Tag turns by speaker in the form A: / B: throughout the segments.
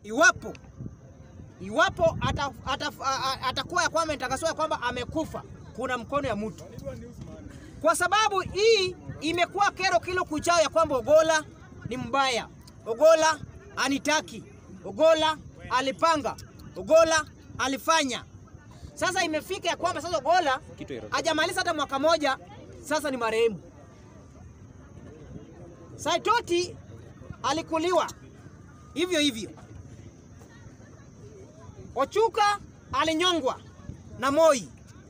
A: iwapo iwapo ata, ata, a- a- atakuwa ya kwamba itakaswa ya kwamba amekufa, kuna mkono ya mtu, kwa sababu hii imekuwa kero kilo kuchao ya kwamba Ogola ni mbaya, Ogola anitaki, Ogola alipanga, Ogola alifanya. Sasa imefika ya kwamba sasa Ogola hajamaliza hata mwaka moja, sasa ni marehemu. Saitoti alikuliwa hivyo hivyo. Ochuka alinyongwa na Moi.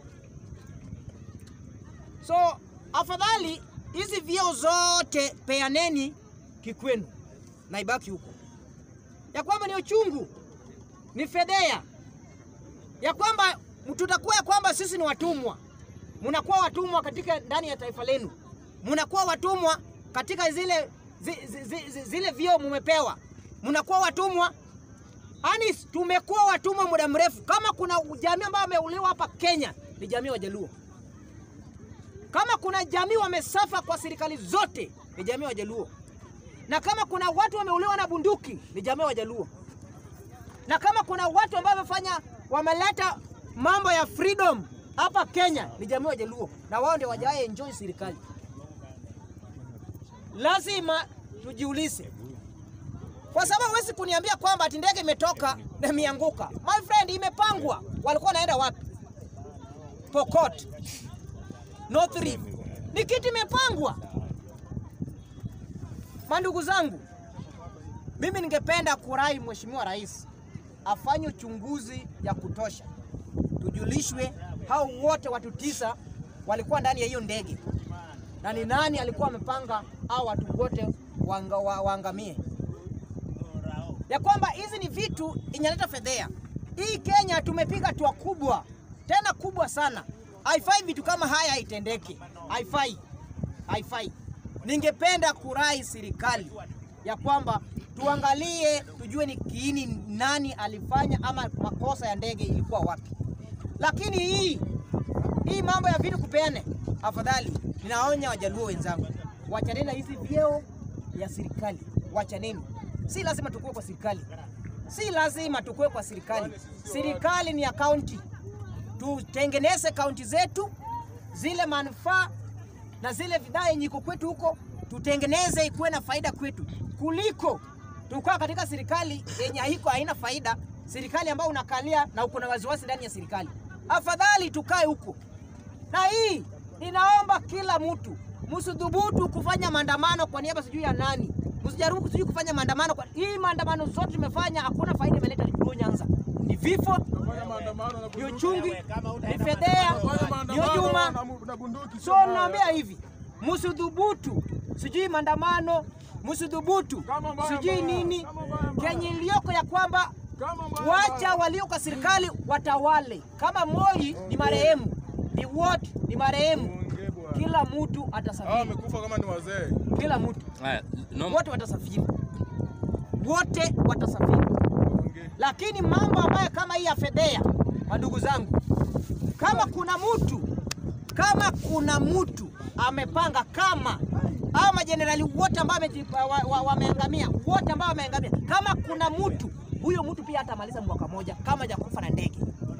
A: So afadhali hizi vyeo zote peaneni kikwenu na ibaki huko, ya kwamba ni uchungu, ni fedhea, ya kwamba tutakuwa ya kwamba sisi ni watumwa, mnakuwa watumwa katika ndani ya taifa lenu, mnakuwa watumwa katika zile zi, zi, zi, zi, zile vyeo mumepewa, mnakuwa watumwa Yaani tumekuwa watumwa muda mrefu. Kama kuna jamii ambayo wameuliwa hapa Kenya ni jamii wa Jaluo. Kama kuna jamii wamesafa kwa serikali zote ni jamii wa Jaluo. Na kama kuna watu wameuliwa na bunduki ni jamii wa Jaluo. Na kama kuna watu ambao wamefanya wameleta mambo ya freedom hapa Kenya ni jamii wa Jaluo, na wao ndio wajawahi enjoy serikali. Lazima tujiulize kwa sababu huwezi kuniambia kwamba ati ndege imetoka na imeanguka. My friend, imepangwa. Walikuwa wanaenda wapi? Pokot, North Rift, ni kitu imepangwa. Mandugu zangu, mimi ningependa kurai Mheshimiwa Rais afanye uchunguzi ya kutosha, tujulishwe hao wote watu tisa walikuwa ndani ya hiyo ndege na ni nani alikuwa amepanga hao watu wote wanga, wa, waangamie ya kwamba hizi ni vitu inaleta fedhea. Hii Kenya tumepiga hatua kubwa tena kubwa sana, haifai vitu kama haya haitendeke, haifai, haifai. Ningependa kurai serikali ya kwamba tuangalie, tujue ni kiini nani alifanya ama makosa ya ndege ilikuwa wapi. Lakini hii hii mambo ya vitu kupeane, afadhali ninaonya wajaluo wenzangu, wachaneni na hizi vyeo ya serikali, wachaneni. Si lazima tukue kwa serikali, si lazima tukue kwa serikali. Serikali ni ya kaunti, tutengeneze kaunti zetu, zile manufaa na zile bidhaa yenye iko kwetu huko tutengeneze ikuwe na faida kwetu, kuliko tukaa katika serikali yenye haiko haina faida, serikali ambayo unakalia na uko na wasiwasi ndani ya serikali. Afadhali tukae huko. Na hii ninaomba kila mtu msidhubutu kufanya maandamano kwa niaba sijui ya nani, msijaribu sijui kufanya maandamano kwa hii maandamano zote tumefanya, hakuna faida imeleta Luo Nyanza, ni vifo, ni uchungi, ni fedhea, ni hujuma. So naambia hivi, msidhubutu sijui maandamano, msidhubutu sijui nini, kenye iliyoko ya kwamba wacha walio kwa serikali watawale. Kama Moi ni marehemu, ni wote ni marehemu, kila mtu
B: Hao
A: atasafiri,
B: wamekufa kama ni wazee.
A: kila mtu
C: Haya, no,
A: wote watasafiri, wote watasafiri. Lakini mambo ambayo kama hii ya fedhea, madugu zangu, kama kuna mtu kama kuna mtu amepanga, kama hao majenerali wote ambao wameji- wa- wa- wameangamia, wote ambao wameangamia, kama kuna mtu huyo mtu pia hatamaliza mwaka moja kama hajakufa na ndege.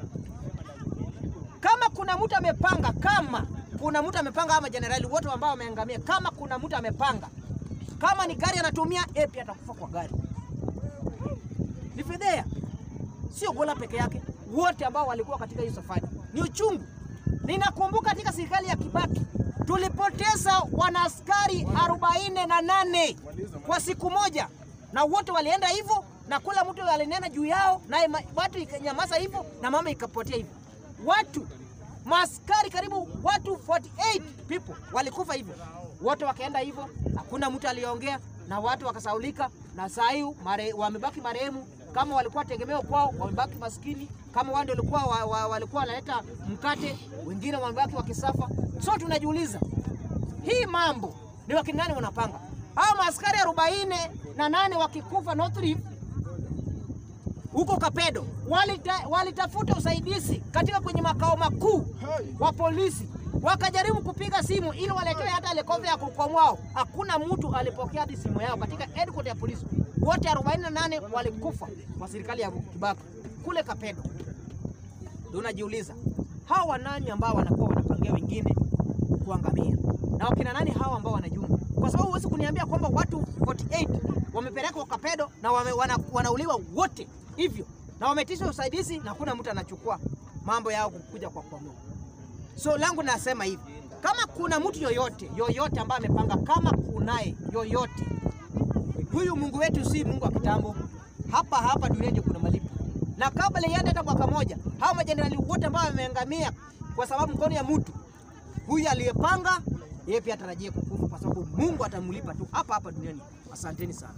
A: Kama kuna mtu amepanga, kama kuna mtu amepanga, hao majenerali wote ambao wameangamia, kama kuna mtu amepanga kama ni gari anatumia yeye pia atakufa kwa gari. Ni fedhea, sio Gola peke yake, wote ambao walikuwa katika hii safari. Ni uchungu. Ninakumbuka katika serikali ya Kibaki tulipoteza wanaaskari arobaini na nane kwa siku moja, na wote walienda hivyo, na kula mtu alinena juu yao, naye ma- watu ikanyamaza hivyo, na mama ikapotea hivyo. Watu maaskari karibu watu 48 people walikufa hivyo, wote wakaenda hivyo, hakuna mtu aliongea na watu wakasaulika, na saa hii mare, wamebaki marehemu. Kama walikuwa tegemeo kwao, wamebaki maskini. Kama wao ndio walikuwa wa, wa, walikuwa wanaleta mkate, wengine wamebaki wakisafa. So tunajiuliza hii mambo ni wakina nani wanapanga? Hao maaskari arobaini na nane wakikufa North Rift huko Kapedo walita, walitafuta usaidizi katika kwenye makao makuu wa polisi, wakajaribu kupiga simu ili waletewe hata helikopta ya kukwamwao. Hakuna mtu alipokea hadi simu yao katika headquarter ya polisi. wote 48 walikufa kwa serikali ya Kibaki kule Kapedo. Ndio unajiuliza hawa wanani ambao wanakuwa wanapangia wengine kuangamia, na wakina nani hawa ambao wanajuma? Kwa sababu huwezi kuniambia kwamba watu 48 wamepelekwa Kapedo na wame, wana, wanauliwa wote hivyo na wametisha usaidizi na hakuna mtu anachukua mambo yao kukuja kwa kwa Mungu. So langu nasema hivi, kama kuna mtu yoyote yoyote ambaye amepanga, kama kunaye yoyote, huyu Mungu wetu si Mungu wa kitambo. Hapa hapa duniani ndio kuna malipo, na kabla iende hata mwaka moja, hao majenerali wote ambao wameangamia kwa sababu mkono ya mtu huyu aliyepanga, yeye pia atarajie kukufa, kwa sababu Mungu atamlipa tu hapa hapa duniani. Asanteni sana.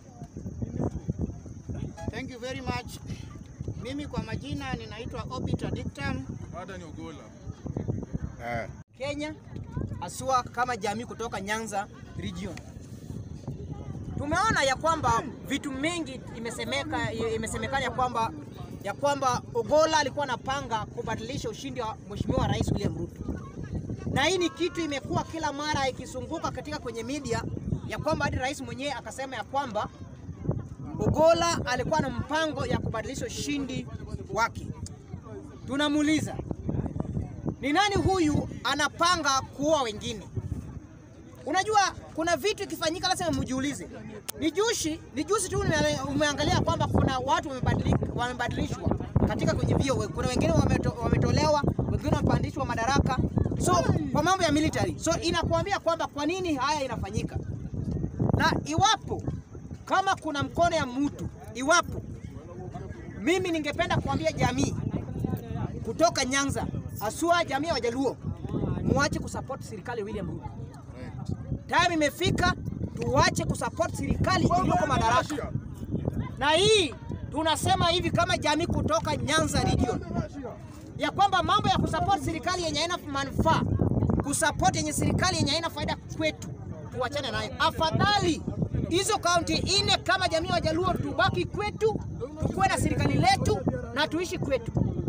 B: Thank you very much. Mimi kwa majina ninaitwa Obita Dictam.
C: Hata ni Ogola.
D: Eh.
A: Kenya haswa kama jamii kutoka Nyanza region. Tumeona ya kwamba vitu mingi imesemeka imesemekana ya kwamba ya kwamba Ogola alikuwa anapanga kubadilisha ushindi wa Mheshimiwa Rais William Ruto, na hii ni kitu imekuwa kila mara ikizunguka katika kwenye media ya kwamba hadi rais mwenyewe akasema ya kwamba Ogola alikuwa na mpango ya kubadilisha ushindi wake. Tunamuuliza, ni nani huyu anapanga kuua wengine? Unajua kuna vitu ikifanyika lazima mjiulize. Ni jushi, ni juzi tu ume- umeangalia kwamba kuna watu wamebadilika, wamebadilishwa katika kwenye vio. Kuna wengine wameto, wametolewa, wengine wamepandishwa madaraka. So kwa mambo ya military. So inakuambia kwamba kwa nini haya inafanyika. Na iwapo kama kuna mkono ya mtu, iwapo mimi ningependa kuambia jamii kutoka Nyanza, haswa jamii ya Wajaluo, muache kusupport serikali ya William Ruto. Time imefika tuache kusupport serikali iliyoko madaraka, na hii tunasema hivi kama jamii kutoka Nyanza region ya kwamba mambo ya kusupport serikali yenye haina manufaa, kusupport yenye serikali yenye haina faida kwetu, tuachane nayo. Afadhali hizo kaunti ine kama jamii ya Wajaluo tubaki kwetu, tukuwe na serikali letu na tuishi kwetu.